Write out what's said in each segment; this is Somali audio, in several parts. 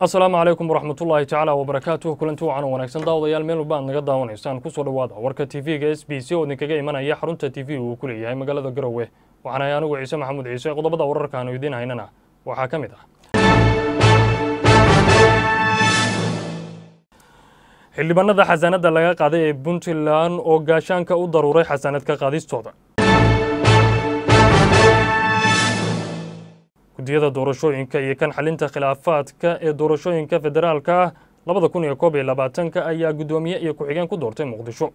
asalaamu calaykum waraxmatullaahi tacaala wabarakaatuh kulanti wacan wanaagsan daawadayaal meel walba aad naga daawanaysaan kusoo dhowaada warka tv-ga s b c oo idinkaga imanaya xarunta t v uu ku leeyahay magaalada garowe waxaanahay anigu ciise maxamuud ciise qodobada wararkaanu idiin haynana waxaa ka mid ah xildhibaanada xasaanadda laga qaaday ee puntland oo gaashaanka u daruuray xasaanad ka qaadistooda guddiyada doorashooyinka iyo kan xalinta khilaafaadka ee doorashooyinka federaalka ah labada kun iyo koob iyo labaatanka ayaa guddoomiye iyo ku-xigeen ku doortay muqdisho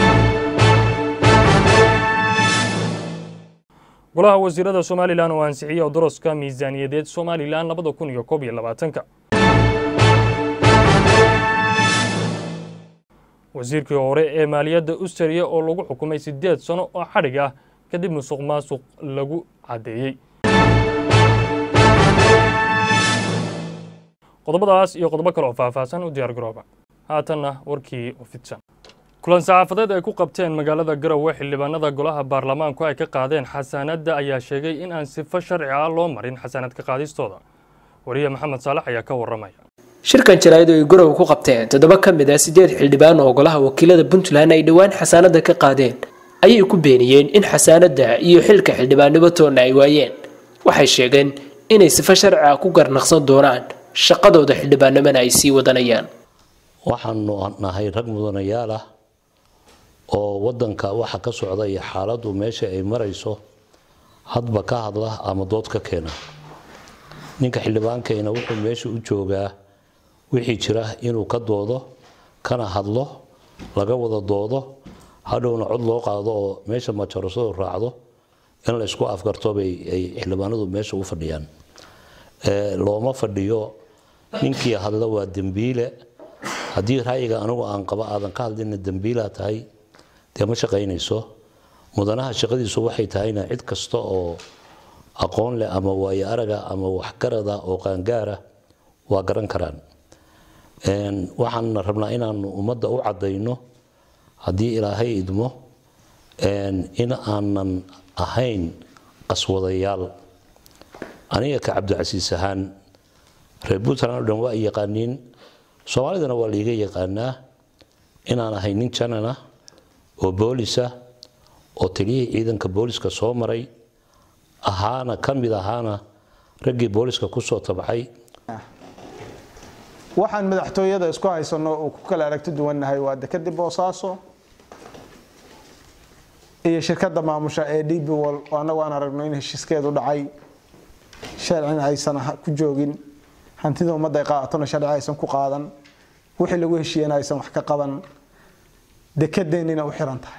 golaha wasiirada somalilan oo ansixiyey odoroska miisaaniyadeed somalilan labada kun iyo koob iyo labaatanka wasiirkii hore ee maaliyadda australia oo lagu xukumay siddeed sano oo xadhig ah kadib musuq maasuq lagu caddeeyey qodobadaas iyo qodobo kale oo faahfaahsan u diyaar garooba haatanna warkii oo fidsan kulan saxaafadeed ay ku qabteen magaalada garowe xildhibaanada golaha baarlamaanku ay ka qaadeen xasaanadda ayaa sheegay in aan sifo sharci ah loo marin xasaanad ka qaadistooda wariye maxamed saalax ayaa ka warramaya shirkan jaraa'id oo ay garowe ku qabteen toddoba ka mid ah siddeed xildhibaan oo golaha wakiilada puntland ay dhowaan xasaanadda ka qaadeen ayay ku beeniyeen in xasaanadda iyo xilka xildhibaannimo toonna ay waayeen waxay sheegeen inay sifo sharci ah ku garnaqsan doonaan shaqadooda xildhibaanimana ay sii wadanayaan waxaanu nahay rag mudanayaal ah oo wadanka waxa ka socda iyo xaaladdu meesha ay marayso hadba ka hadla ama dood ka keena ninka xildhibaankayna wuxuu meesha u joogaa wixii jira inuu ka doodo kana hadlo laga wada doodo hadhowna cod loo qaado oo meesha majarasadu raacdo in la isku afgartobay ay xildhibaanadu meesha u fadhiyaan looma fadhiyo ninkii hadla waa dembiile haddii ra'yiga anigu aan qaba aadan ka hadlina dembiilaa tahay dee ma shaqaynayso mudanaha shaqadiisu waxay tahayna cid kasta oo aqoon leh ama waayo araga ama waxgarada oo qaangaara waa garan karaan waxaan rabnaa inaanu ummadda u caddayno haddii ilaahay idmo in aanan ahayn qaswadayaal aniga ka cabdicasiis ahaan reer puntland o dhan waa ay yaqaaniin soomaalidana waa laiga yaqaanaa inaan ahay nin janana oo boolisa oo taliyihii ciidanka booliska soo maray ahaana ka mid ahaana raggii booliska kusoo tabcay waxaan madaxtooyada isku haysano oo ku kala aragti duwannahay waa dekadii boosaaso iyo shirkadda maamusha ee db wol oo annagu aan aragno in heshiiskeedu dhacay sharcina aysan ku joogin hantida ummadda ay qaadatona sharci aysan ku qaadan wixii lagu heshiiyena aysan wax ka qaban dekedeennina u xiran tahay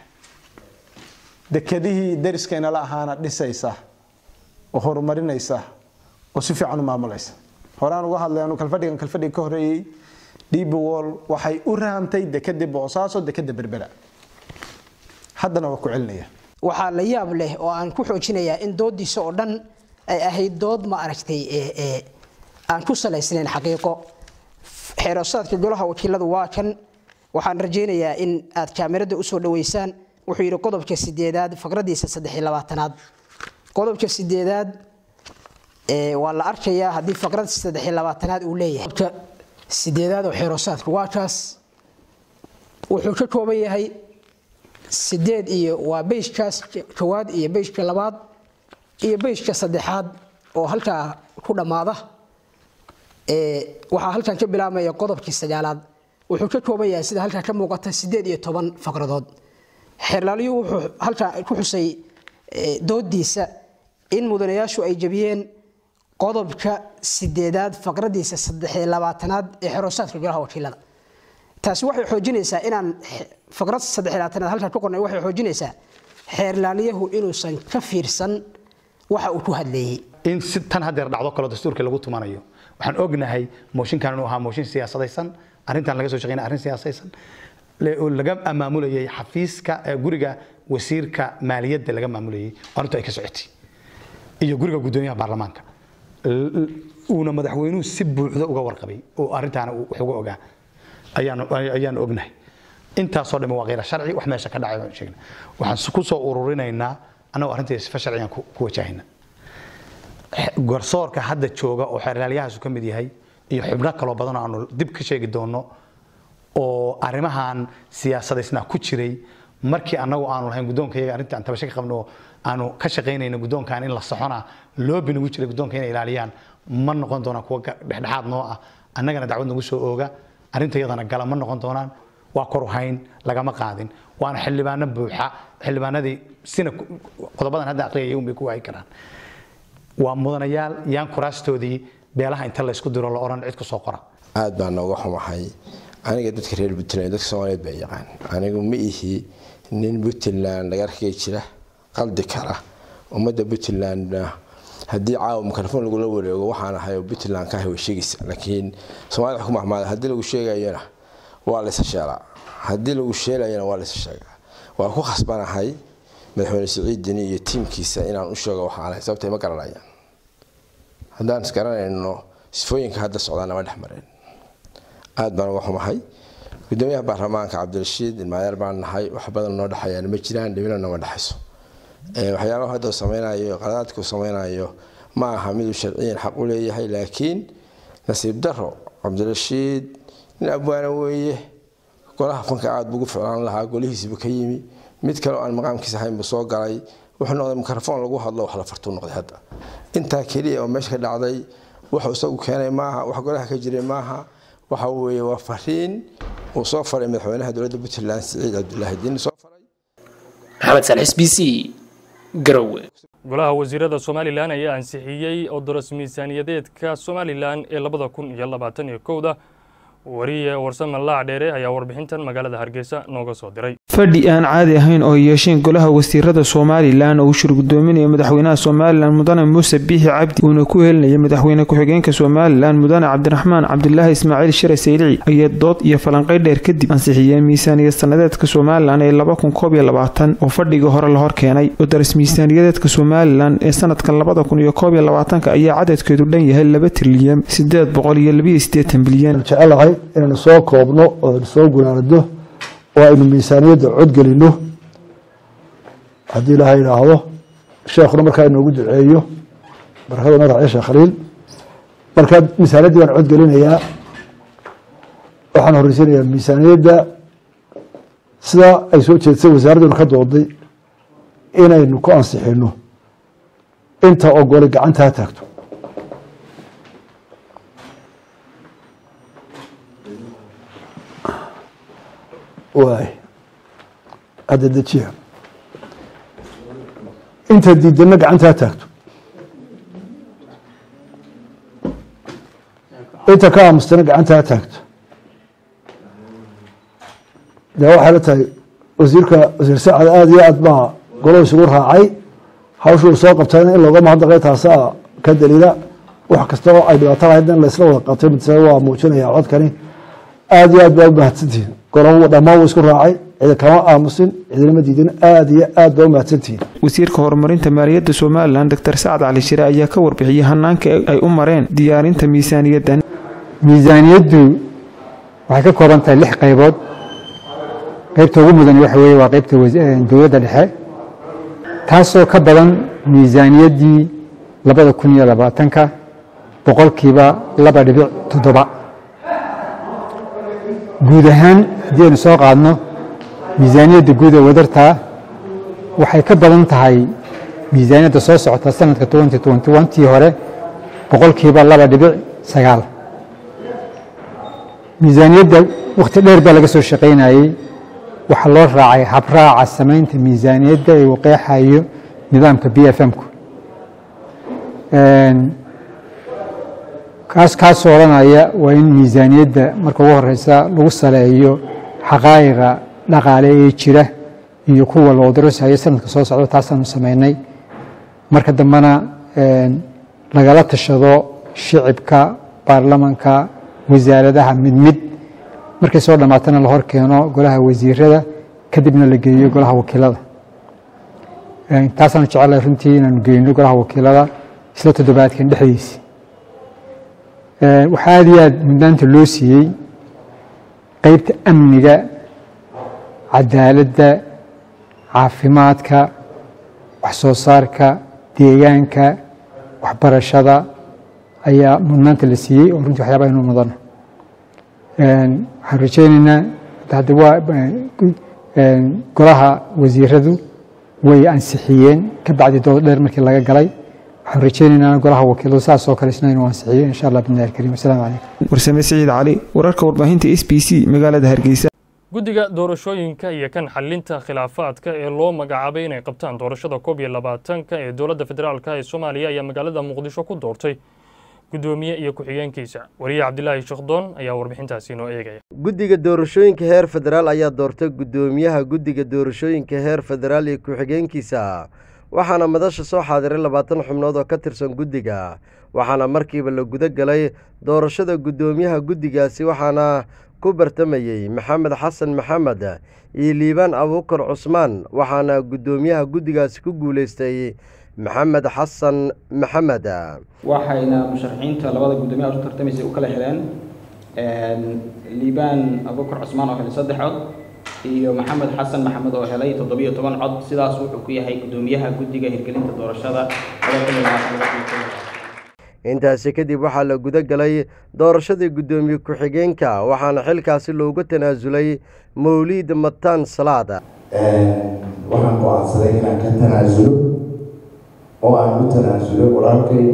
dekedihii dariskaynala ahaana dhisaysa oo horumarinaysa oo si fiican u maamulaysa horaan uga hadlay anu kalfadhigan kalfadhiga ka horeeyey db wol waxay u rahamtay dekedii boosaaso dekeda berbera haddana waa ku celinaya waxaa la yaab leh oo aan ku xoojinayaa in doodiisa oo dhan ay ahayd dood ma aragtay aan ku salaysnayn xaqiiqo xeerosaadka golaha wakiiladu waa kan waxaan rajaynayaa in aad kaamirada usoo dhaweysaan wuxuu yidhi qodobka sideedaad faqradiisa saddex labaatanaad qodobka sideedaad waa la arkayaa haddii faqrad saddex labaatanaad uu leeyahay qodobka sideedaad oo xeerosaadka waa kaas wuxuu ka kooban yahay sideed iyo waa beyshkaas kowaad iyo beyshka labaad iyo beyshka saddexaad oo halkaa ku dhammaada waxaa halkan ka bilaabmaya qodobkii sagaalaad wuxuu ka kooban yahay sida halkaa ka muuqata sideed iyo toban faqradood xeerlaalyu wuxuu halkaa ku xusay doodiisa in mudanayaashu ay jabiyeen qodobka sideedaad faqradiisa saddexiyo labaatanaad ee xeroosaadka golaha wakiilada taasi waxay xoojinaysaa inaan faqrad saddexiyo labaatanaad halkaa ku qornay waxay xoojinaysaa xeerlaaliyahu inuusan ka fiirsan waxa uu ku hadleeyey in si tan hadeer dhacdo kaloo dastuurka lagu tumanayo waxaan ognahay mooshinkan inuu ahaa mooshin siyaasadaysan arrintan laga soo shaqeynaya arrin siyaasadaysan oo laga maamulayay xafiiska guriga wasiirka maaliyadda laga maamulayay arrintu ay ka socotay iyo guriga guddoomiyaha baarlamaanka uuna madaxweynuhu si buuxda uga warqabay oo arrintaana wax uga ogaa ayaan ognahay intaasoo dhan waa khayra sharci wax meesha ka dhacay baan sheegna waxaan ku soo ururinaynaa annagoo arrintii sifa sharci aan ku wajahayna garsoorka hadda jooga oo xeerlaalyahaasu ka mid yahay iyo xubno kaloo badan oo aanu dib ka sheegi doono oo arrimahan siyaasadaysna ku jiray markii annagu aanu lahayn guddoonkayaga arrinta aan tabasho ka qabno aanu ka shaqaynayno guddoonkan in la soxona loobi nagu jiray guddoonka inay ilaaliyaan ma noqon doonaan kuwa dhexdhexaad noo ah annagana dacwad nagu soo ooga arrinta iyadana gala ma noqon doonaan waa kor u hayn lagama qaadin waana xildhibaano buuxa xildhibaanadii sina qodobadan hadda aqriyaya un bay ku waayi karaan waa mudanayaal yaan kuraastoodii beelaha inta laysku diro la odhan cid ku soo qora aad baan nooga xumahay aniga dadka reer puntland dadka soomaaliyeed baa yaqaan anigu ma ihi nin puntland laga arkay jira qaldi kara ummadda puntlandna haddii caawa mikrofon lagula wareego waxaan ahay oo puntland ka ahay way sheegaysa laakiin soomaalida wax ku mahmaada haddii lagu sheegayona waa laysa sheelaa haddii lagu sheelayona waa laysa sheegaa waa ku khasbanahay madaxweyne siciid dini iyo tiimkiisa inaan u sheego waxaan ahay sababtay ma garanayaan haddaan isgaranayno sifooyinka hadda socdaa nama dhex mareen aad baan uga xumahay gudoomiyaha baarlamaanka cabdirashiid ilmaadeer baan nahay wax badan noo dhexeeyaan ma jiraan dhibina nama dhexayso waxyaabaha hadda sameynayo qaladaadku sameynayo ma aha miduu sharciyan xaq u leeyahay laakiin nasiib daro cabdirashiid nin abwaana weeye golaha fanka aada buugu ficlaan lahaa golihiisiibu ka yimi mid kale oo aan maqaamkiisa ahayn buu soo galay wuxuu noqday mikrofon lagu hadlo wax la fartuu noqday hadda intaa keliya oo meesha ka dhacday wuxuu isagu keenay maaha wax golaha ka jiray maaha waxa weeye waa fariin uu soo faray madaxweynaha dowladda puntland siciid cabdulaahi diin soo faray maxamed salix b c garowe golaha wasiirada somalilan ayaa ansixiyey odoros miisaaniyadeedka somalilan ee labada kun iyo labaatan iyo kowda wariye warsame laac dheere ayaa warbixintan magaalada hargeysa nooga soo diray fadhi aan caadi ahayn oo yeesheen golaha wasiirada somalilan oo uu shir gudoominaya madaxweynaha somalilan mudane muuse biixi cabdi uuna ku helinaya madaxweyne ku-xigeenka somalilan mudane cabdiraxmaan cabdilaahi ismaaciil shire saylici ayaa dood iyo falanqey dheer kadib ansixiyeen miisaaniyad sanadeedka somalilan ee laba kun koob iyo labaatan oo fadhigii hore la hor keenay odaras miisaaniyadeedka somalilan ee sanadka labada kun iyo koob iyo labaatanka ayaa cadadkeedu dhan yahay laba trilyan sideed boqol iyo labiyo sideetan bilyan jecelahay inaynu soo koobno oo aynu soo gunaanado oo aynu miisaaniyadda codgelino haddii ilaaha idhaahdo sheekhuna markaa inoogu duceeyo barakada madaxa sheekh khaliil markaa miisaaniyaddii baan codgelinayaa waxaan horeysiinayaa miisaaniyadda sidaa ay soo jeedsay wasaaradduna ka dooday inaynu ku ansixino inta ogolay gacantaa taagto waay hadda dejiya inta diidana gacantaa taagto inta ka aamustana gacantaa taagto dee waxay la tahay wasiirka wasiir sacad aada iyo aad baa golo isugu raacay hawshuu soo qabtayna in looga mahadnaqay taasaa ka daliila wax kasta oo ay dhibaato lahayd in laysla wada qabtay mid waa muujinaya codkani aada iyo aad baa u mahadsantihiin golo dhammaan wuu isku raacay cidi kama aamusin cidinama diidin aada iyo aad baa u mahadsantihiin wasiirka horumarinta maaliyadda somalilan doctor sacad cali shire ayaa ka warbixiyey hanaanka ay u mareen diyaarinta miisaaniyaddan miisaaniyaddu waxay ka kooban tahay lix qaybood qaybta ugu mudan waxa weeye waa qaybta dowladda dhexe taasoo ka badan miisaaniyaddii labada kun iyo labaatanka boqolkiiba laba dhibic toddoba guud ahaan haddii aynu soo qaadno miisaaniyadda guud ee wadartaa waxay ka badan tahay miisaaniyadda soo socota sanadka tii hore boqolkiiba laba dhibic sagaal miisaaniyadda wakhti dheer baa laga soo shaqaynayey waxaa loo raacay habraaca samaynta miisaaniyadda ee uu qeexayo nidaamka b f m-ku kaas kaasoo odhanaya waa in miisaaniyadda marka ugu horeysa lagu saleeyo xaqaa'iqa dhaqaale ee jira iyo kuwa loo darasayo sanadka soo socda taasaanu samaynay marka dambena lagala tashado shicibka baarlamanka wasaaradaha mid mid markay soo dhammaatana la hor keeno golaha wasiirada kadibna la geeyo golaha wakiilada taasaanu jecelahay runtii inaanu geyno golaha wakiilada isla toddobaadkan dhexdiisi waxaa aad iyo aad mudnaanta loo siiyey qeybta amniga cadaaladda caafimaadka wax soo saarka deegaanka waxbarashada ayaa mudnaanta la siiyey oo runtii waxyaabaa inuu mudana waxaan rajeynaynaa hadda waa golaha wasiiradu way ansixiyeen ka bacdi dood dheer markii laga galay waxaan rajeynaynaa golaha wakiiladu saas oo kale isna inuu ansixiyo insha allah bidnillahi alkariim assalaamu calaykum warsame siciid cali wararka warbaahinta s b c magaalada hargeysa guddiga doorashooyinka iyo kan xalinta khilaafaadka ee loo magacaabay inay qabtaan doorashada koob iyo labaatanka ee dowladda federaalka ee soomaaliya ayaa magaalada muqdisho ku doortay guddoomiye iyo ku-xigeenkiisa wariye cabdilaahi shekhdoon ayaa warbixintaasi inoo eegaya guddiga doorashooyinka heer federaal ayaa doortay guddoomiyaha guddiga doorashooyinka heer federaal iyo ku-xigeenkiisa waxaana madasha soo xaadiray labaatan xubnood oo ka tirsan guddiga waxaana markiiba la guda galay doorashada guddoomiyaha guddigaasi waxaana ku bartamayey maxamed xasan maxamed iyo liibaan abuukar cusmaan waxaana guddoomiyaha guddigaasi ku guuleystay maxamed xasan maxamed waxayna musharaxiinta labada guddoomiyaha u tartamaysay u kala heleen liibaan abuukar cusmaan oo helay saddex cod iyo maxamed xasan maxamed oo helay toddobiyo toban cod sidaas wuxuu ku yahay guddoomiyaha guddiga hirgelinta doorashada intaasi kadib waxaa la guda galay doorashadii guddoomiye ku-xigeenka waxaana xilkaasi loogu tanaasulay mawliid mataan salaad waxaan go-aansaday inaan ka tanaasulo oo aan u tanaasulo walaalkay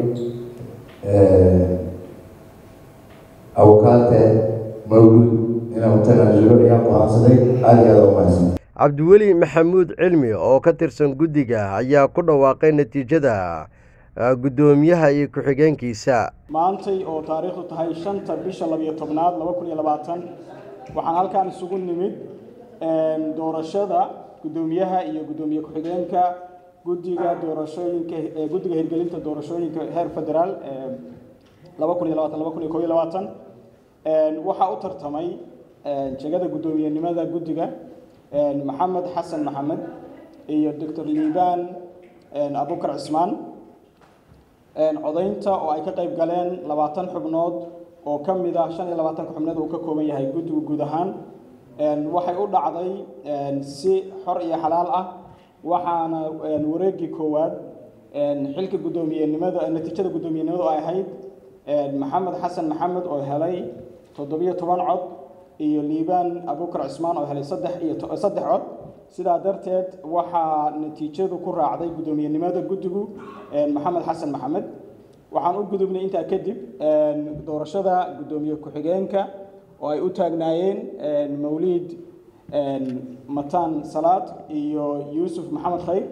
abukaate mawluud inaan u tanaasulo ayaan go-aansaday aada iyo aada u mahadsan cabdiweli maxamuud cilmi oo ka tirsan guddiga ayaa ku dhawaaqay natiijada guddoomiyaha iyo ku-xigeenkiisa maantay oo taariikhdu tahay shanta bisha labiyo tobnaad laba kun iyo labaatan waxaan halkaan isugu nimid doorashada guddoomiyaha iyo guddoomiye ku-xigeenka guddiga doorashooyinka guddiga hirgelinta doorashooyinka heer federaal laba kun iyo labaatan laba kun iyo kob iyo labaatan waxaa u tartamay jegada guddoomiyenimada guddiga maxamed xasan maxamed iyo doctor liibaan abukar cismaan codaynta oo ay ka qayb galeen labaatan xubnood oo ka mid ah shan iyo labaatanka xubnood uu ka kooban yahay guddigu guud ahaan waxay u dhacday si xor iyo xalaal ah waxaana wareegii koowaad xilka guddoomiyenimada natiijada guddoomiyenimadu ay ahayd maxamed xasan maxamed oo helay toddobiyo toban cod iyo liibaan abukar cismaan oo helay saddex iyo saddex cod sidaa darteed waxaa natiijadu ku raacday guddoomiyenimada guddigu maxamed xasan maxamed waxaan u gudubnay intaa kadib doorashada guddoomiye ku-xigeenka oo ay u taagnaayeen mawliid mataan salaad iyo yuusuf maxamed khayr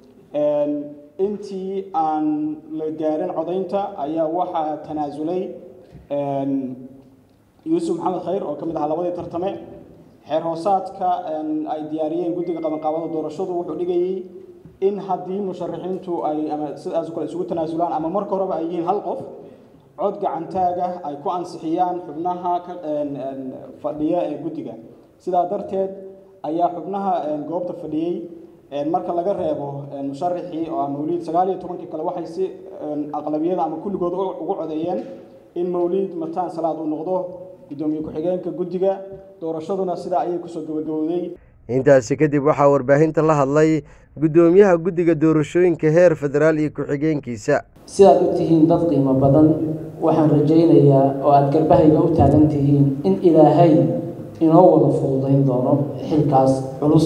intii aan la gaarin codaynta ayaa waxaa tanaasulay yuusuf maxamed khayr oo ka mid ahaa labadii tartame xeer hoosaadka ay diyaariyeen guddiga qabanqaabada doorashadu wuxuu dhigayay in haddii musharaxiintu ay ama sidaas kale isugu tanaasulaan ama marka horeba ay yihiin hal qof cod gacantaaga ay ku ansixiyaan xubnaha ka fadhiya ee guddiga sidaa darteed ayaa xubnaha goobta fadhiyey marka laga reebo musharaxii oo ah mawliid sagaal iyo tobankii kale waxay si aqlabiyada ama kulligood ugu codeeyeen in mawliid mataan salaad uu noqdo guddoomiye ku-xigeenka guddiga doorashaduna sidaa ayay kusoo gabagabowday intaasi kadib waxaa warbaahinta la hadlay guddoomiyaha guddiga doorashooyinka heer federaal iyo ku-xigeenkiisa sidaad u tihiin dad qiimo badan waxaan rajaynayaa oo aada garbahayga u taagan tihiin in ilaahay inoo wada fududayn doono xilkaas culus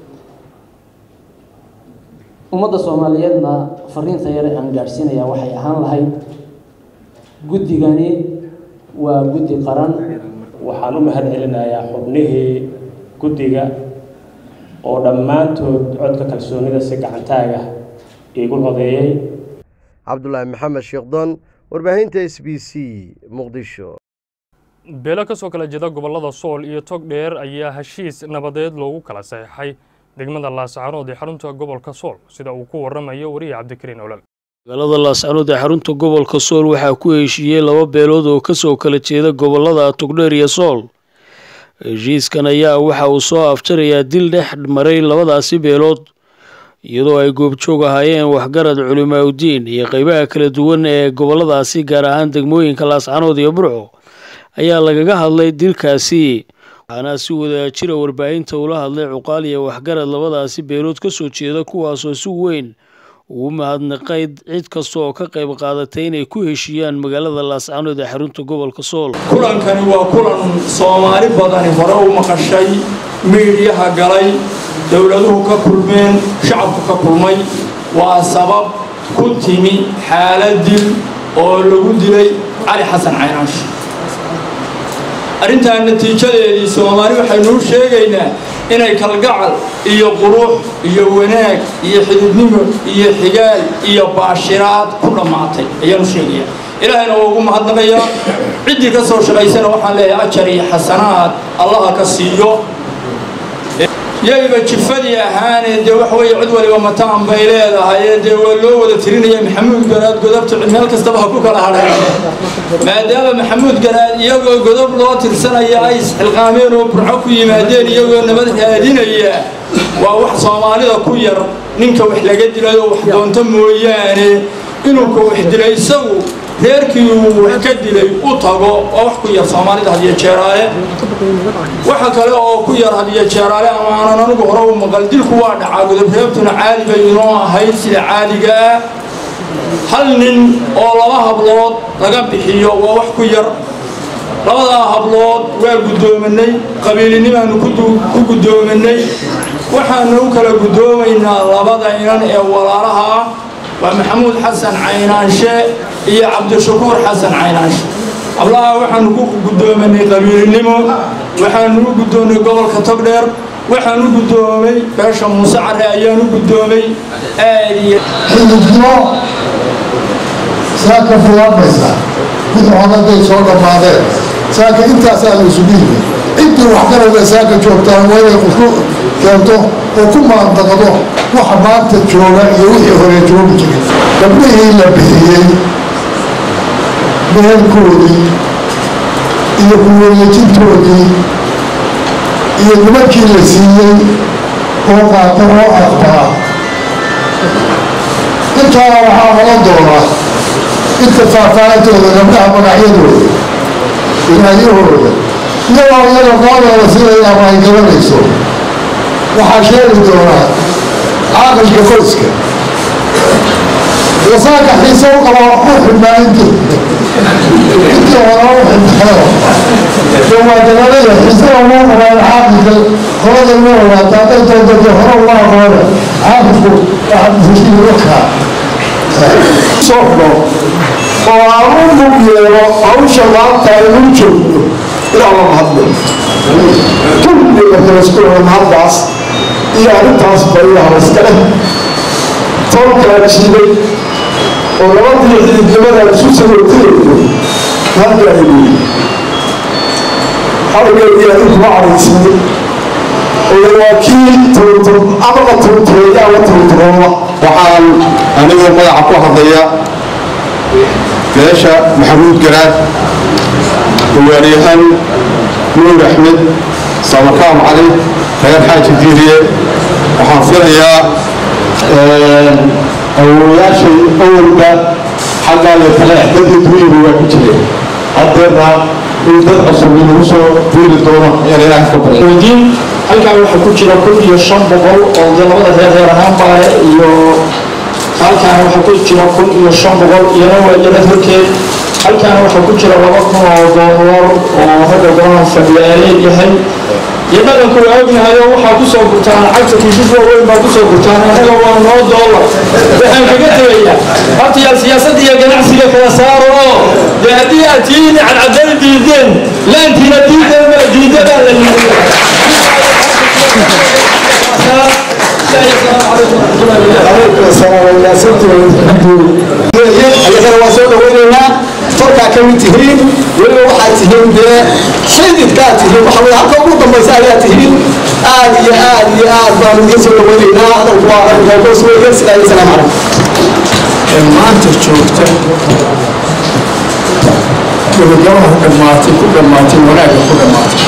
ummadda soomaaliyeedna fariinta yare aan gaadhsiinayaa waxay ahaan lahayd guddigani waa guddi qaran waxaan u mahad celinayaa xubnihii guddiga oo dhammaantood codka kalsoonida si gacantaaga iigu codeeyey cabdulaahi maxamed sheekhdon warbaahinta s b c muqdisho beelo ka soo kala jeeda gobollada sool iyo tog dheer ayaa heshiis nabadeed loogu kala saxeixay degmada laascaanood ee xarunta gobolka sool sida uu ku waramayo wariye cabdikariin olal magaalada laascaanood ee xarunta gobolka sool waxaa ku heshiiyey laba beelood oo kasoo kala jeeda gobolada togdheer iyo sool heshiiskan ayaa waxa uu soo afjarayaa dil dhex maray labadaasi beelood iyadoo ay goobjoog ahaayeen waxgarad culimaaudiin iyo qeybaha kala duwan ee goboladaasi gaar ahaan degmooyinka laascaanood iyo burco ayaa lagaga hadlay dilkaasi waxaana si wadaajira warbaahinta ula hadlay cuqaal iyo waxgarad labadaasi beelood kasoo jeeda kuwaasoo si weyn uu mahadnaqay cid kasta oo ka qayb qaadatay inay ku heshiiyaan magaalada laascaanood ee xarunta gobolka sool kulankani waa kulan soomaali badani hore u maqashay miidhyaha galay dowladuhu ka kulmeen shacabku ka kulmay waa sabab ku timi xaalad dil oo lagu dilay cali xasan caynaash arrintan natiijadeedii soomaali waxaynu u sheegaynaa inay kalgacal iyo qurux iyo wanaag iyo xididnimo iyo xigaal iyo baashiraad ku dhammaatay ayaanu sheegayaa ilaahayna waa ugu mahadnaqayaa ciddii ka soo shaqaysana waxaan leeyahay ajar iyo xasanaad allaha ka siiyo yayba jifadii ahaanee dee wax weeye cid waliba mataan bay leedahay ee dee waa loo wada tirinaya maxamuud garaad godobta meel kastaba ha ku kala hadheen maadaama maxamuud garaad iyagoo godob loo tirsanaya ay isxilqaameen oo burco ku yimaadeen iyagoo nabad raadinaya waa wax soomaalida ku yar ninka wax laga dilayo wax doonto mooyaane inuu ka wax dilay isagu reerkii uu wax ka dilay u tago waa wax ku yar soomaalida hadiyo jeeraale waxa kale oo ku yar hadiyo jeeraale ama aanan anigu hore u maqal dilku waa dhacaa godobreebtuna caadi bay inoo ahayd sida caadiga ah hal nin oo laba hablood laga bixiyo waa wax ku yar labadaa hablood waa guddoominay qabiilinimaanu ku guddoominay waxaanu u kala guddoomaynaa labada inan ee walaalaha ah waa maxamuud xasan caynaanshe iyo cabdishakuur xasan caynaanshe hablaha waxaanu ku guddoominay qabiilinimo waxaanu u guddoomay gobolka togdheer waxaan u guddoomay beesha muuse care ayaan u guddoomay aad iyo xididnimo saa ka filaamaysaa bidcodaday soo dhammaadeen saaka intaasaa la isugu yimid ciddii wax garada saaka joogtaan waa inay qofku keento oo ku maandaqdo waxa maanta jooga iyo wixii hore joogi jiray gabdhihii la bixiyey meelkoodii iyo kuwareejintoodii iyo nimankii la siiyey oo qaata oo aqbaa intaana waxaa noqon doonaa inta faahfaahintooda gabdhaha magacyadooda ilaayahooda iyagoo iyaga qoodooda sidaya ama ay garanayso waxaa sheegi doonaa caaqilka qoyska wasaaka xiise u qaba u xidhnaa intii intii hore u xidhnaayo dee waa dalalaya xiisada uma qabaan caaqilka qolada uma ogaata hadday doonto hore uma aqoone caaqilku waxaa socdo oo aan u mug yeelo hawsha maanta aynu joogno ilaa la mahadlo kulliga reeskuwa mahaddaas iyo arrintaas bariyaha iskale toonkaa jiiday oo labadii xididnimadaan isu sagootayayno hadda ay weyi xawgeedii adinkuma caraysiiyey oo waa kii turtur ama la turtureeya ama turturooba waxaan anigoo magaca ku hadlaya beesha maxamuud garaad ugaaryahan nuur axmed samarkaam cali reer xaaji diiriye waxaan filayaa awooyaashay awalba xaggaa iyo taleex dadii duuyiba waa ku jireen haddeerna in dad cusub lagu soo duuli doono ayaan ilaah ka bardiin halkaa waxaa ku jira kun iyo shan boqol oo dee labada reer reer ahaan baale iyo halkaana waxaa ku jira kun iyo shan boqol iyana waa iyana horkeed halkaana waxaa ku jira laba kun oo doolar oo ragga golaha fadhiya ee leeyahay iyo dhaqanku waa ognahay oo waxaa kusoo gurtaan lacagta kiisas waaweyn baa kusoo gurtaan annaga waa noo doolar waxaan kaga tegayaa horta siyaasadda iyo ganacsiga kala saaro oo dee haddii aad tihiin cadcadada diideen laantiina diideen diidadaa la yidhi ayagana waa soo dhawaynaynaa farkaa ka mid tihiin weliba waxaad tihiin dee xididkaad tihiin waxa weye halka ugu dambaysa ayaa tihiin aad iyo aad iyo aad baan idiin soo dhawaynaynaa hadalku waa arrinkaas weeye sidaa iyo salaam calaykum maanta joogta gabagabaha dhammaatay ku dhammaatay wanaagga ku dhammaatay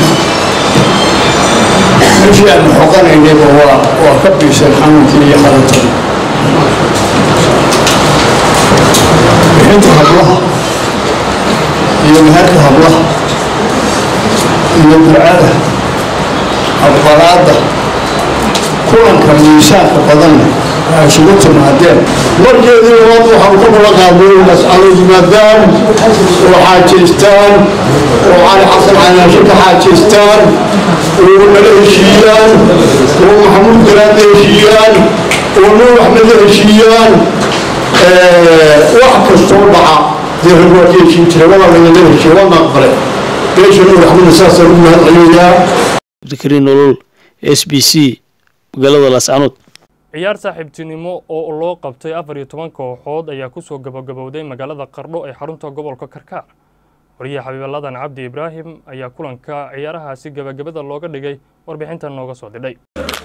meeshii aan xoqanaynayba waa waa ka biishan xanuunkii iyo xanuunkii bixinta hablaha iyo meherka hablaha iyo ducada aqbalaadda kulanka miisaanka badanna ay isugu timaadeen markeedii labaad waxaan ku kula qaaday mas'alo yimaadaan oo xaajaystaan oo cali xasan canaashe ka xaajaystaan oo nala heshiiyaan oo maxamuud garaad la heshiiyaan oo nuur axmed la heshiiyaan wax kastoo dhaca dee rag waa ka heshiin jiray waa lagala heshiiya waana aqbale beesha nuur axmedna saasaan ugu mahad celinayaa abdikariin nolol s b c magaalada laascanood ciyaar saaxiibtinimo oo loo qabtay afar iyo toban kooxood ayaa kusoo gabagabowday magaalada qardho ee xarunta gobolka karkaar wariyaha xabiibaladan cabdi ibraahim ayaa kulanka ciyaarahaasi gabagabada looga dhigay warbixintan nooga soo didhay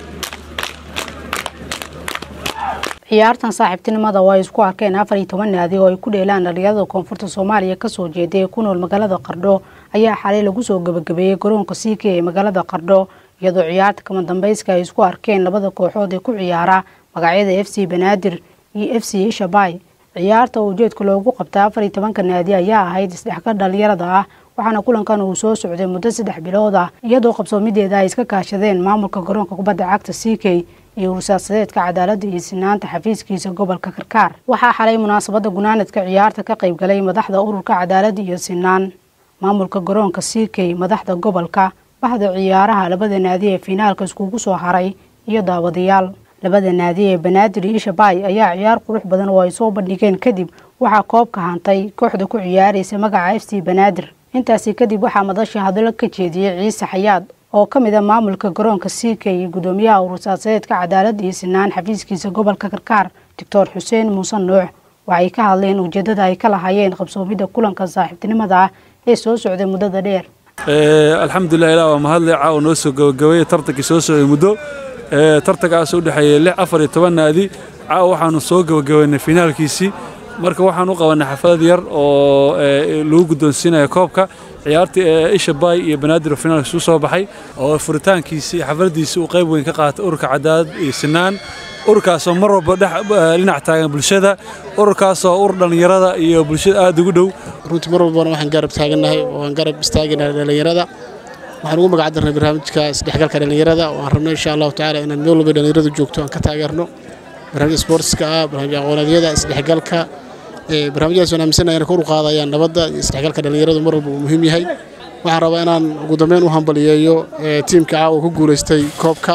ciyaartan saaxiibtinimada oo ay isku arkeen afar iyo toban naadi oo ay ku dheelaan dhalinyarada koonfurta soomaaliya kasoo jeeday ee ku nool magaalada qardho ayaa xalay lagu soo gabagabeeyey garoonka siike ee magaalada qardho iyadoo ciyaarta kama dambayska ay isku arkeen labada kooxood ee ku ciyaara magacyada f c banaadir iyo f c ishabay ciyaarta oo ujeedka loogu qabta afar iyo tobanka naadi ayaa ahayd isdhexgal dhalinyarada ah waxaana kulankan uu soo socday muddo saddex bilood ah iyadoo qabsoomideeda ay iska kaashadeen maamulka garoonka kubadda cagta ck iyo ursaasadeedka cadaaladda iyo sinaanta xafiiskiisa gobolka karkaar waxaa xalay munaasabada gunaanadka ciyaarta ka qaybgalay madaxda ururka cadaaladda iyo sinaan maamulka garoonka ck madaxda gobolka bahda ciyaaraha labada naadi ee fiinaalka iskugu soo haray iyo daawadayaal labada naadi ee banaadir iyo ishabay ayaa ciyaar qurux badan oo ay soo bandhigeen kadib waxaa koobka hantay kooxda ku ciyaaraysa magaca f c banaadir intaasi kadib waxaa madasha hadallo ka jeediyey ciise xayaad oo ka mid a maamulka garoonka ck iyo gudoomiyaha urursaasadeedka cadaaladda iyo sinaan xafiiskiisa gobolka karkaar doctor xuseen muuse nuux waxay ka hadleen ujeedada ay ka lahaayeen qabsoomidda kulanka saaxiibtinimada ah ee soo socday muddada dheer alxamdulilah ilaa waa mahadle caawa noo soo gabagabeeyey tartankii soo socday muddo tartankaas u dhexeeyey lix afar iyo toban naadi caawa waxaanu soo gabagabeynay finaalkiisii marka waxaan u qabanay xaflad yar oo lagu guddoonsiinaya koobka ciyaartii isha bay iyo banaadir oo finaalka isu soo baxay oo furitaankiisii xafladiisii uu qayb weyn ka qaatay ururka cadaalad iyo sinaan ururkaasoo mar walba dhinac taagan bulshada ururkaasoo urur dhallinyarada iyo bulshada aada ugu dhow runtii mar walbana waxaan garab taagannahay oo aan garab istaaganahay dhallinyarada waxaan ugu magac darnay barnaamijka isdhexgalka dhallinyarada oo aan rabno insha allahu tacaala inaan meel walba dhallinyaradu joogto aan ka taageerno barnaamij sportska ah barnaamij aqooneedyada isdhexgalka barnaamijyadaas waan aaminsanahay inay kor u qaadayaan nabadda iyo isdhexgalka dhallinyaradu mar walba uu muhiim yahay waxaan rabaa inaan ugu dambeyn u hambaliyeeyo tiimka caawa ku guulaystay koobka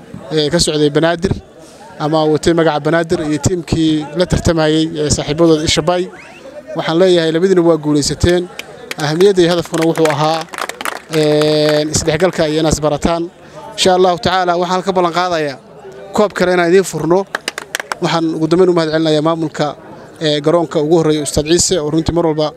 ka socday banaadir ama watay magaca banaadir iyo tiimkii la tartamayey saaxiibadooda ishabay waxaan leeyahay labadiina waa guulaysateen ahamiyadda iyo hadafkuna wuxuu ahaa isdhexgalka iyo inaas barataan insha allahu tacaala waxaan ka ballan qaadayaa koob kale inaan idiin furno waxaan ugu dambeyn u mahad celinayaa maamulka garoonka ugu horreeya ustaad ciise oo runtii mar walba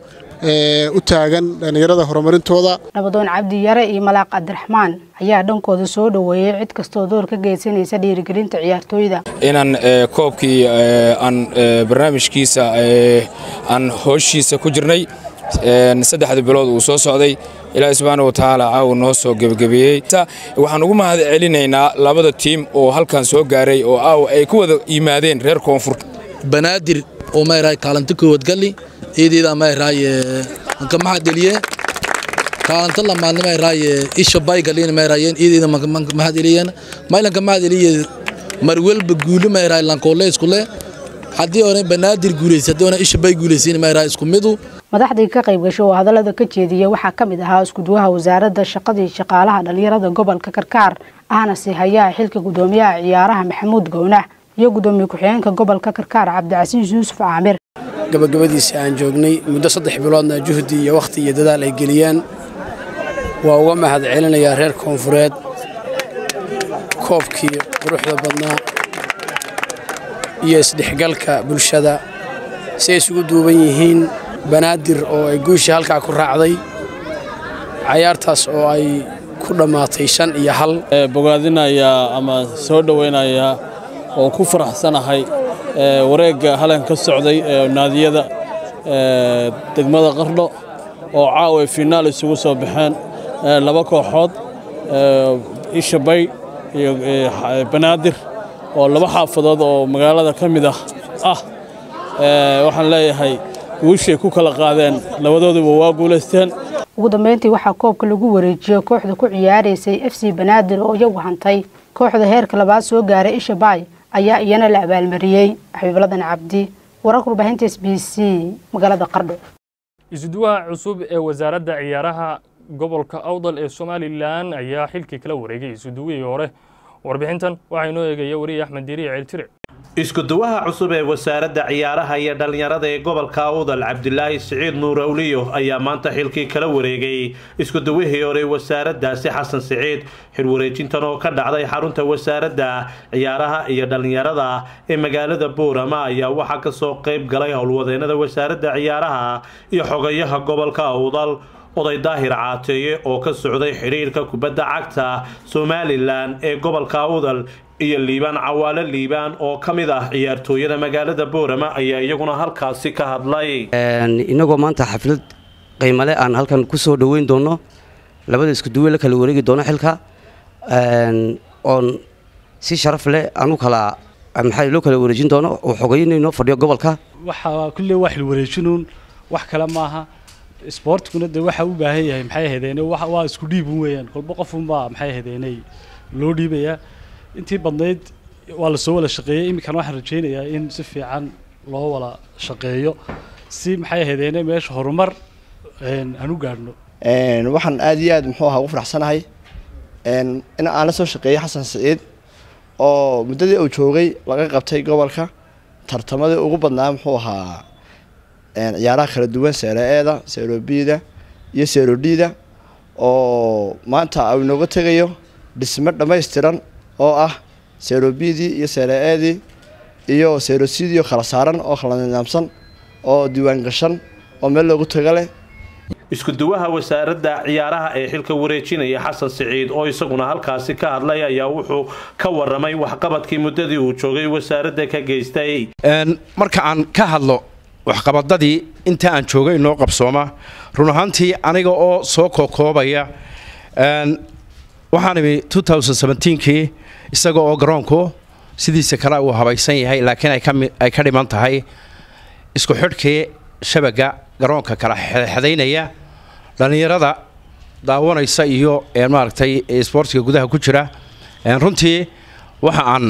u taagan dhallinyarada horumarintooda nabadoon cabdi yare iyo malaaq cabdiraxmaan ayaa dhankooda soo dhoweeyey cid kastoo door ka geysanaysa dhiirigelinta ciyaartooyda inaan koobkii aan barnaamijkiisa aan hooshiisa ku jirnay saddexda bilood uu soo socday ilaahi subxaana wa tacaala caawa noo soo gebagabeeyey waxaan ugu mahad celinaynaa labada tiim oo halkan soo gaaray oo aawa ay ku wada yimaadeen reer koonfur banaadir oo mayraay kaalinta koowaad galli iidiida mayraay anka maxaa deliye kaalinta lamaadna mayraay isha bay galliina mayraayeen iidiida maxaa deliyeen maylanka maxaa deliye marwelba guuli mayraay lankoole isku le haddii oona banaadir guulaysa haddii oona isha bay guulaysiin mayraay isku midu madaxdii ka qayb gasho oo hadallada ka jeediyey waxaa ka mid ahaa iskuduwaha wasaaradda shaqadii shaqaalaha dhallinyarada gobolka karkaar ahna si hayaa xilka gudoomiyaha ciyaaraha maxamuud gownax iyo gudoomiye ku-xigeenka gobolka karkaar cabdicasiis yuusuf caamir gabagabadiisii aan joognay muddo saddex biloodna juhdi iyo wakhti iyo dadaal ay geliyeen waa uga mahad celinayaa reer koonfureed koobkii quruxda badnaa iyo isdhexgalka bulshada si ay isugu duuban yihiin banaadir oo ay guushii halkaa ku raacday cayaartaas oo ay ku dhammaatay shan iyo hal bogaadinayaa ama soo dhowaynayaa oo ku faraxsanahay wareegga halan ka socday ee naadiyada degmada qardho oo caawa finaal isugu soo baxeen laba kooxood ishabay iyo banaadir oo laba xaafadood oo magaalada ka mid ah ah waxaan leeyahay guushay ku kala qaadeen labadooduba waa guulaysteen ugu dambeyntii waxaa koobka lagu wareejiyey kooxda ku ciyaaraysay f c banaadir oo iyagu hantay kooxda heerka labaad soo gaaray isha baay ayaa iyana la abaalmariyey xabiibladan cabdi wararka warbaahinta s b c magaalada qardho isuduwaha cusub ee wasaaradda ciyaaraha gobolka awdal ee somalilan ayaa xilkii kala wareegay isuduwihii hore warbixintan waxaa inoo eegaya wariye axmed diiriye ceeltire iskuduwaha cusub ee wasaaradda ciyaaraha iyo dhallinyarada ee gobolka awdal cabdilaahi siciid nuur awliyo ayaa maanta xilkii kala wareegay iskuduwihii hore wasaaraddaasi xasan siciid xilwareejintan oo ka dhacday xarunta wasaaradda ciyaaraha iyo dhallinyarada ee magaalada boorama ayaa waxaa kasoo qayb galay howlwadeennada wasaaradda ciyaaraha iyo xogayaha gobolka awdal oday daahir caateeye oo ka socday xidhiirka kubadda cagta somalilan ee gobolka awdal iyo liibaan cawaale liibaan oo ka mid ah ciyaartooyada magaalada boorama ayaa iyaguna halkaasi ka hadlay inagoo maanta xaflad qiimale aan halkan ku soo dhoweyn doono labada iskuduwe la kala wareegi doono xilka oon si sharaf leh aan u kala maxaa loo kala wareejin doono oo xogeynayno fadhiyo gobolka waxa kulle waa xil wareejinuun wax kale maaha isboortkuna de waxa u baahan yahay maxay ahaydeen waa isku dhiibun weeyaan kolba qofunbaa maxay ahaydeenay loo dhiibayaa intii badnayd waa lasoo wada shaqeeyey iminkana waxaan rajaynayaa in si fiican loo wada shaqeeyo si maxay ahaydeene meesha horumar aan u gaadhno waxaan aada iyo aad muxuu ahaa ugu faraxsanahay in aan la soo shaqeeyey xasan siciid oo muddadii uu joogay laga qabtay gobolka tartamadii ugu badnaa muxuu ahaa ciyaaraha kala duwan seero-eeda seerobida iyo seerodida oo maanta uu inooga tegayo dhismo dhammaystiran oo ah seerobidii iyo seero-eedii iyo seerosidii oo kala saaran oo kala nidaamsan oo diiwaan gashan oo meel loogu taga leh iskuduwaha wasaaradda ciyaaraha ee xilka wareejinaya xasan siciid oo isaguna halkaasi ka hadlay ayaa wuxuu ka waramay waxqabadkii muddadii uu joogay wasaaradda ka geystay marka aan ka hadlo waxqabadadii inta aan joogay inoo qabsooma run ahaantii aniga oo soo kookoobaya waxaan imi kii isaga oo garoonku sidiisa kale uu habaysan yahay laakiin ay ka dhiman tahay isku xidhkii shabaga garoonka kala xedaynaya dhallinyarada daawanaysa iyo maaragtay isboortiga gudaha ku jira runtii waxa aan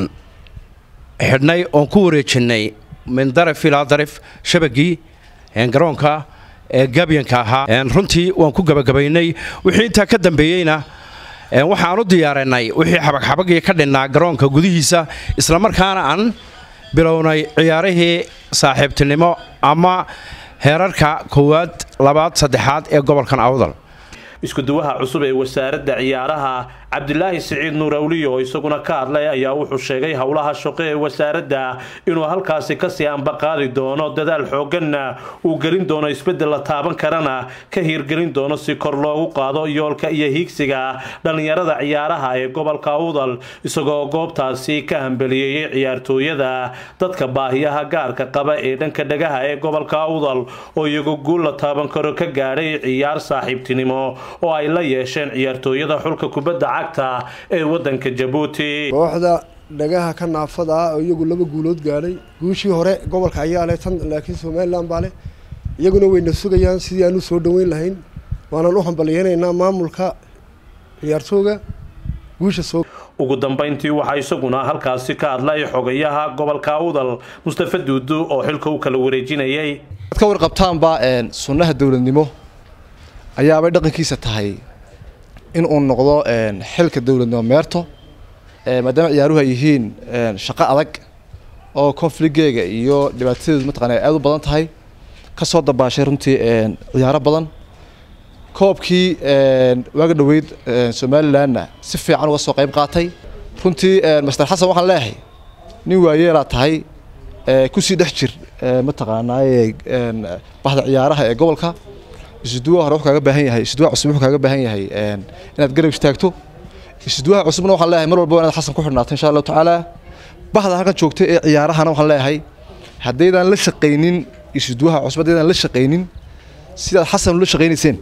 xidhnay oon ku wareejinay min daraf ilaa daraf shabagii garoonka ee gabyanka ahaa runtii waan ku gabagabaynay wixii intaa ka dambeeyeyna waxaan u diyaarinay wixii xabagxabagii ka dhinnaa garoonka gudihiisa islamarkaana aan bilownay ciyaarihii saaxiibtinimo ama heerarka koowaad labaad saddexaad ee gobolkan awdal iskuduwaha cusub ee wasaaradda ciyaaraha cabdilaahi siciid nuur awliyo oo isaguna ka hadlay ayaa wuxuu sheegay howlaha shaqo ee wasaaradda inuu halkaasi kasii ambaqaadi doono dadaal xooganna uu gelin doono isbeddel la taaban karana ka hiirgelin doono si kor loogu qaado yoolka iyo hiigsiga dhallinyarada ciyaaraha ee gobolka awdal isagoo goobtaasi ka hambeliyeeyey ciyaartooyada dadka baahiyaha gaarka qaba ee dhanka dhagaha ee gobolka awdal oo iyagu guul la taaban karo ka gaadhay ciyaar saaxiibtinimo oo ay la yeesheen ciyaartooyada xulka kubadda cagta ee wadanka jabuuti kooxda dhagaha ka naafada ah oo iyagu laba guulood gaadhay guushii hore gobolka ayaa leh tan laakiin somalilan baa leh iyaguna wayna sugayaan sidii aan u soo dhoweyn lahayn waanaan u hambalyeynaynaa maamulka ciyaartooga guusha soo ugu dambayntii waxaa isaguna halkaasi ka hadlay xogayaha gobolka awdal mustafa duudu oo xilka u kala wareejinayay ad ka warqabtaanba sunnaha dowladnimo ayaabay dhaqankiisa tahay in uu noqdo xilka dowladnimo meerto maadaama ciyaaruhu ay yihiin shaqo adag oo confligeega iyo dhibaatadeedu mataqana aada u badan tahay ka soo dabaashay runtii ciyaaro badan koobkii waaga dhoweyd somalilanna si fiican uga soo qayb qaatay runtii master xasan waxaan leeyahay nin waayeelaa tahay kusii dhex jir mataqaanaaye bahda ciyaaraha ee gobolka isuduwaha hore wuxuu kaaga baahan yahay isuduwaha cusub wuxuu kaaga baahan yahay inaad garab istaagto isuduwaha cusubna waxaan leeyahay mar walba inaad xasan ku xidhnaato insha allahu tacaala bahda halkan joogta ee ciyaarahana waxaan leeyahay haddaydaan la shaqaynin isuduwaha cusub haddaydaan la shaqaynin sidaad xasan ula shaqaynayseen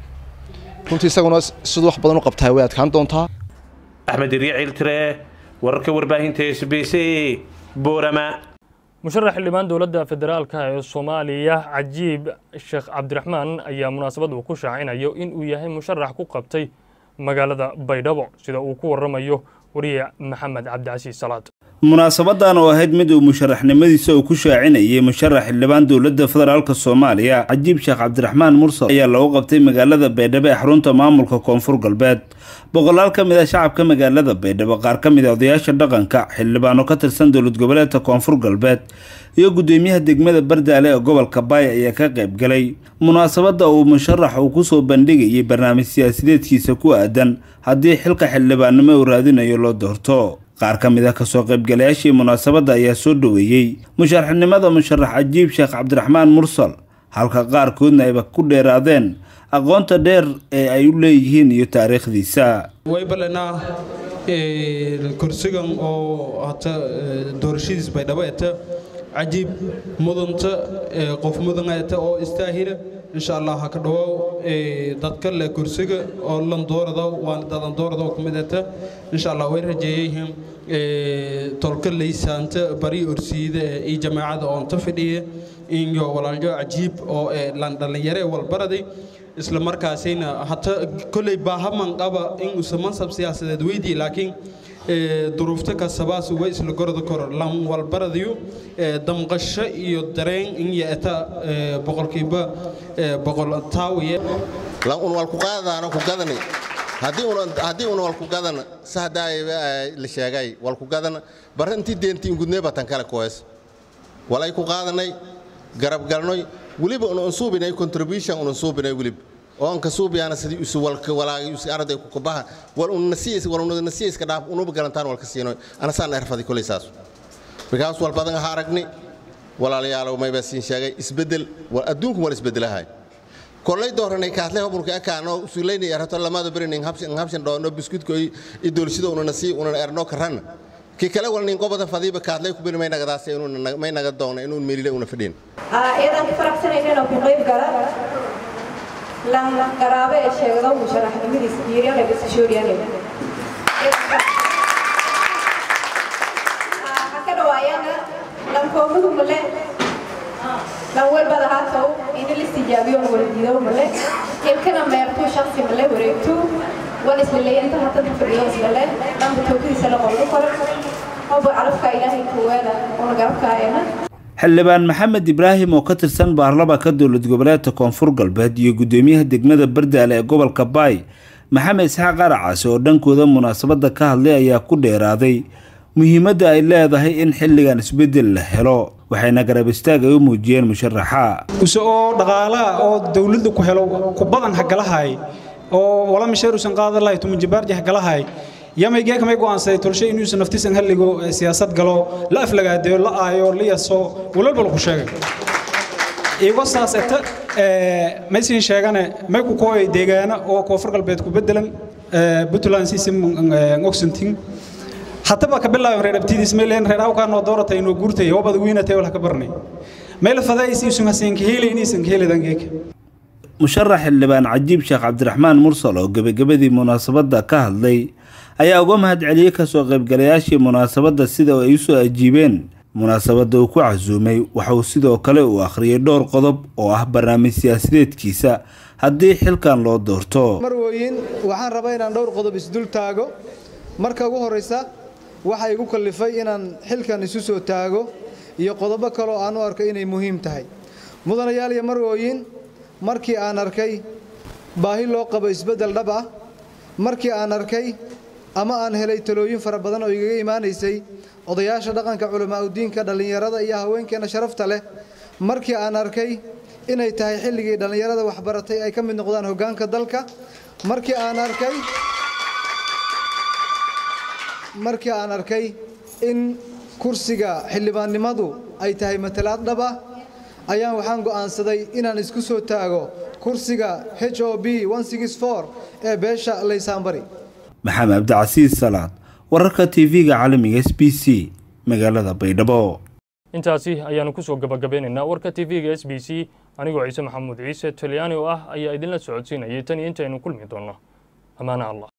runtii isaguna siduu wax badan u qabtaa way adkaan doontaa axmed irya ciiltire wararka warbaahinta s b c boorama musharax xildhibaan dowladda federaalka ee soomaaliya cajiib sheekh cabdiraxmaan ayaa munaasabad uu ku shaacinayo in uu yahay musharax ku qabtay magaalada baydhabo sida uu ku waramayo wariye maxamed cabdicasiis salaad munaasabadan oo ahayd mid uu musharaxnimadiisa uu ku shaacinayay musharax xildhibaan dowladda federaalk soomaaliya cajiib sheekh cabdiraxmaan mursal ayaa lagu qabtay magaalada baydhabo ee xarunta maamulka koonfur galbeed boqolaal ka mid a shacabka magaalada baydhabo qaar ka mid a odayaasha dhaqanka xildhibaano ka tirsan dowlad goboleedka koonfur galbeed iyo gudoomiyaha degmada bardaale ee gobolka baay ayaa ka qayb galay munaasabada uu musharax uu kusoo bandhigayay barnaamij siyaasideedkiisa ku aadan haddii xilka xildhibaannimo uu raadinayo loo doorto qaar ka mid ah kasoo qaybgalayaashii munaasabadda ayaa soo dhoweeyey musharaxnimada musharax cajiib sheekh cabdiraxmaan mursal halka qaarkoodna ayba ku dheeraadeen aqoonta dheer ee ay u leeyihiin iyo taariikhdiisa waybalanaa kursigan oo hata doorashadiis baydhabo eta cajiib mudanta qof mudan eta oo istaahila insha allah ha ka dhawaaw dadka le kursiga oo lan doorada waan dadan doorada oo kumid eta insha allah way rajeeyayhim tolka laysaanta bari orsiida iyo jamaacada oonta fidhiya iyo walaalyo cajiib oo lan dhallinyare walbaraday isla markaasina hata kolley baahaman qaba in uusan mansab siyaasadeed weydii laakiin duruufta kasabaas way isla gorda kor lan walbaradayo damqasho iyo dareen in yeeta boqolkiiba boqol taawiye lan un wal ku qaadana ku gadani haddii un haddii un wal ku gadana sahdaa la sheegay wal ku gadana baranti deenti ingudnee batan kale koes walay ku qaadanay garab galnoy weliba un unsuubinay contribution un unsuubinay weliba oo anka suubiyaana sidii isu walka walaagay isu arday ku kabaha wal un nasiis wal un nasiis ka dhaaf unuba galantaan walka siino ana saan erfadi kulay saas because wal badan ha aragni walaalayaal may baa siin sheegay isbedel wal adduunku wal isbedelahay kollay dooranay kaatle hoburka akaano usuleynay arato lamada berining habshan habshan doono biskutko i doolsida una nasi una erno karan ki kale wal nin qobada fadiiba kaatle ku beri may nagadaas inuu may naga doona inuu meelile una fadhin iyadan ku faraxsanayn inuu ka qayb gala lan garaabe ee sheegada musharaxnimadiisa diiryale bisashooriyane haka dhawaayana lan koomuhu male lan walbada haatow ini listijaabiyo waldiido male ilkana meertuu shaksi male wareegtuu wan islaleyanta hatada fadhiyo islale dhanba tookadiisa la qoldu kore oba calafka ilaahay kuweeda una garabkaayana xildhibaan maxamed ibraahim oo ka tirsan baarlamaanka dowlad goboleedka koonfur galbeed iyo gudoomiyaha degmada bardaale ee gobolka baay maxamed isxaaq aracaasi oo dhankooda munaasabadda ka hadlay ayaa ku dheeraaday muhiimadda ay leedahay in xilligan isbeddel la helo waxayna garab istaag ay u muujiyeen musharaxa use oo dhaqaalaha oo dowladda ku helo ku badan hagalahay oo wala misheer usan qaadan lahay tumunjibaarji hagalahay yamaygee kamay go'aansaday tolshe inuusan naftiisan halligo siyaasad galo la aflagaadeeyo la aayo la yaso walwalba lagu sheegay igo saas eta maysin sheegane may ku kooyay deegaana oo koonfur galbeed ku bedelan puntland sisim oxenting hataba ka bilaayo reer abtidiis meeleen reer awkaa noo dooratay inoo guurtay hobada wiinatay wala ka barnay meel fadaysi usun hasin ka helay inaysan ka heladan geeka musharax xildhibaan cajiib sheekh cabdiraxmaan mursal oo gebagabadii munaasabadda ka hadlay ayaa uga mahad celiyey kasoo qaybgalayaashii munaasabadda sida ay u soo ajiibeen munaasabadda uu ku casuumay waxa uu sidoo kale uu akhriyay dhowr qodob oo ah barnaamij siyaasadeedkiisa haddii xilkan loo doorto marwooyin waxaan rabaa inaan dhowr qodob isdul taago marka ugu horraysa waxaa igu kallifay inaan xilkan isu soo taago iyo qodobo kaloo aan u arko inay muhiim tahay mudanayaal iyo marwooyin markii aan arkay baahi loo qabo isbeddel dhab ah markii aan arkay ama aan helay talooyin fara badan oo igaga imaanaysay odayaasha dhaqanka culamaauddiinka dhallinyarada iyo haweenkeenna sharafta leh markii aan arkay inay tahay xilligii dhallinyarada waxbaratay ay ka mid noqdaan hoggaanka dalka markii aan arkay markii aan arkay in kursiga xildhibaannimadu ay tahay matalaad dhab ah ayaan waxaan go'aansaday inaan isku soo taago kursiga h o b ee beesha laysaanbari maxamed cabdicasiis salaad wararka tv-ga caalamiga s b c magaalada baydhabo intaasi ayaanu kusoo gabagabeynaynaa warka tv-ga s b c anigoo ciise maxamuud ciise talyaani oo ah ayaa idinla socodsiinayay tan iyo intaynu kulmi doonno ammaana allah